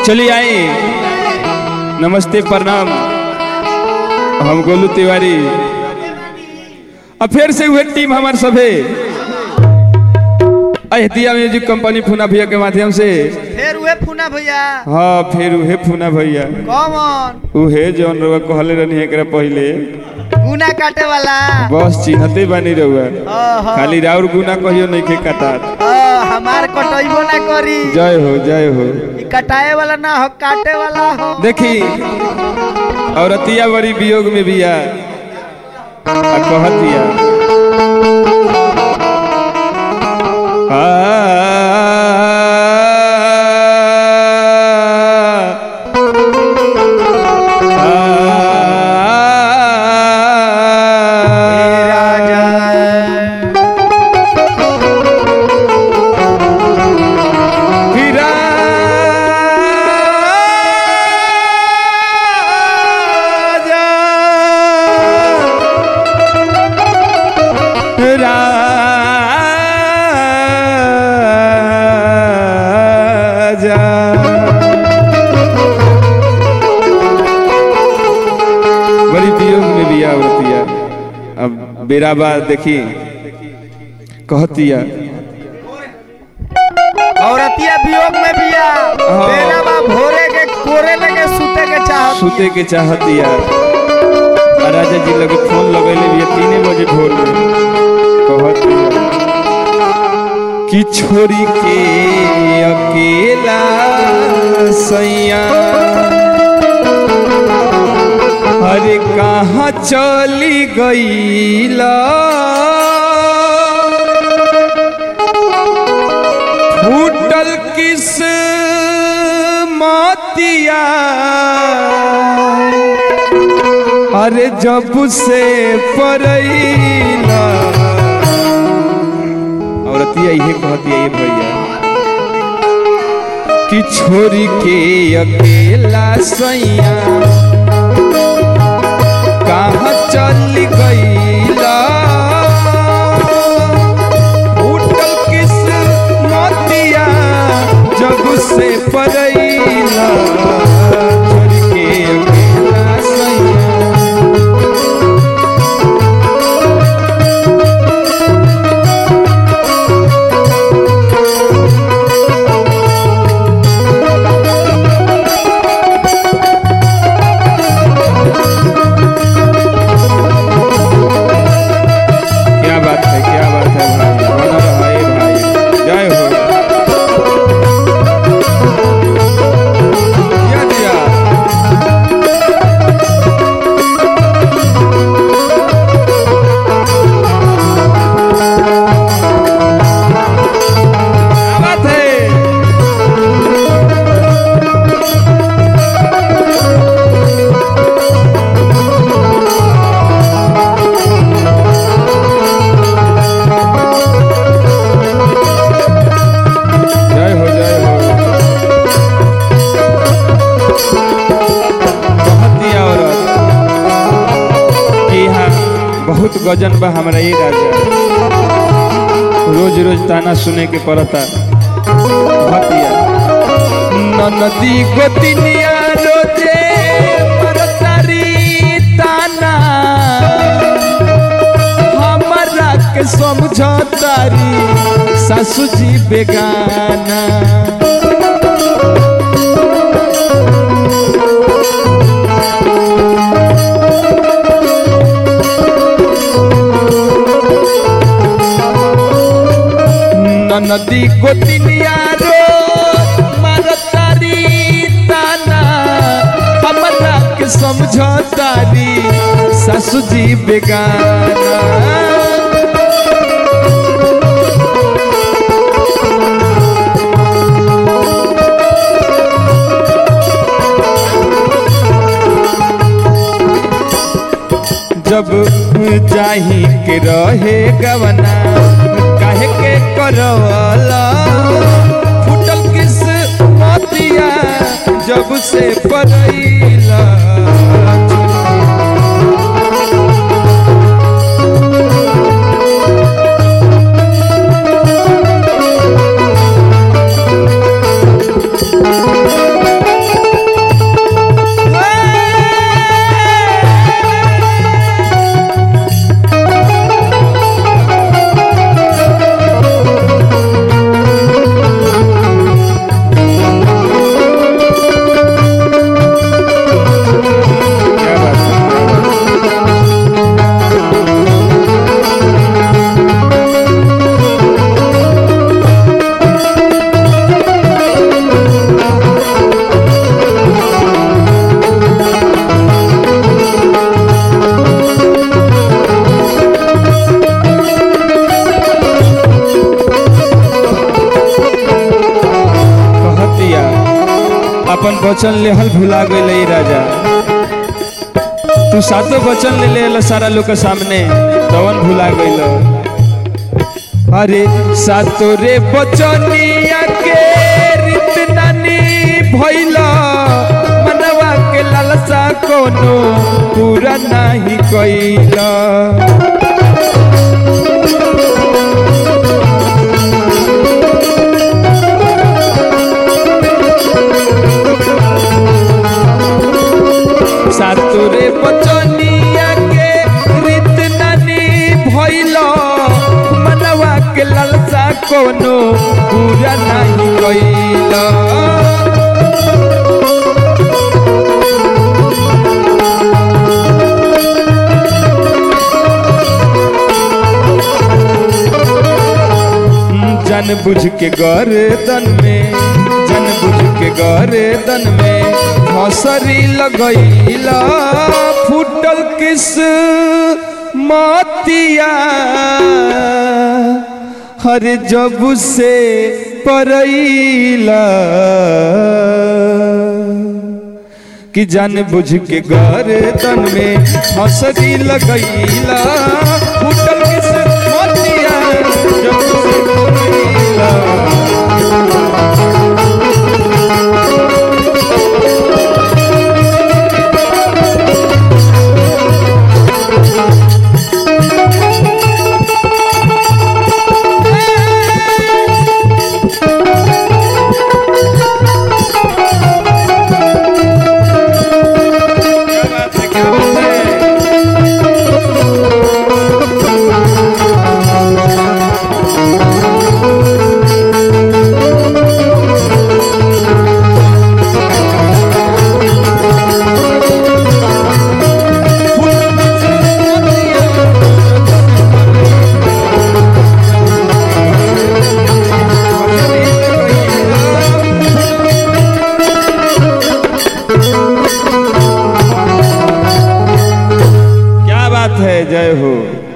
चलिए आए नमस्ते प्रणाम हम गोलू तिवारी अब फिर से हुए टीम हमार सभे अहतिया म्यूजिक कंपनी फूना भैया के माध्यम से फिर उहे फूना भैया हाँ फिर उहे फूना भैया कौन उहे जौन रउआ कहले रहनी एकरा पहिले गुना काटे वाला बस चिन्हते बानी रउआ ओहो। खाली राउर गुना कहियो नहीं के कटात ओ, हमार कटैबो ना करी जय हो जय हो ई कटाए वाला ना हो काटे वाला हो देखी औरतिया बड़ी वियोग में बिया आ कहतिया आ, हे राजा राजा बड़ी वियोग में भी आवतिया अब बेराबा देखी कहतिया औरतिया वियोग में बिया हाँ। बेरा बा भोरे के कोरे लगे सूते के चाहत सुते के चाहतिया आ राजा जी लगे फोन लगैले भी तीने बजे भोर में कहतिया कि छोरी के अकेला सैया अरे कहाँ चली गईला फूटल किस मातिया अरे जब से परैला औरतिया इहे कहतिया ये भैया कि छोरी के अकेला सैया कहाँ चल गईला उठल किस मोतिया जब से परैला छोरी के अकेला सैया क्या बात है क्या बात है भाई बना रहा है भाई जय हो दिया दिया क्या बात है जय हो जय हो कहती औरत कि यहाँ बहुत गजन बा हमरा ये राजा रोज रोज ताना सुने के पड़ता भतिया ननदी गोतिनिया रोजे मरतारी ताना हमरा के समझतारी सासू जी बेगाना ननदी गोतिनिया रो मारतारी ताना हमरा के समझतारी सासू जी बेगाना जब जाही के रहे गवना काहे के करवला फुटल किस मोतिया जब से परैला अपन वचन लेहल भुला गई राजा तू सातो वचन ले ले सारा लोग के सामने तवन भुला गईल अरे सातो रे बचनिया के रीत नानी भइल मनवा के लालसा कोनो पूरा नाही कइला सातुरे बचनिया के रीत नानी भइल मनवा के लालसा कोनो पूरा नाही कइल जन बुझ के गर्दन में जन बुझ के गर्दन में हसरी लगैला फूटल किस मतिया हर जब से परैला कि जान बुझ के गर्दन में हसरी लगैला फूटल किस मतिया जब से परैला क्या बात है क्या बात है क्या बात है जय हो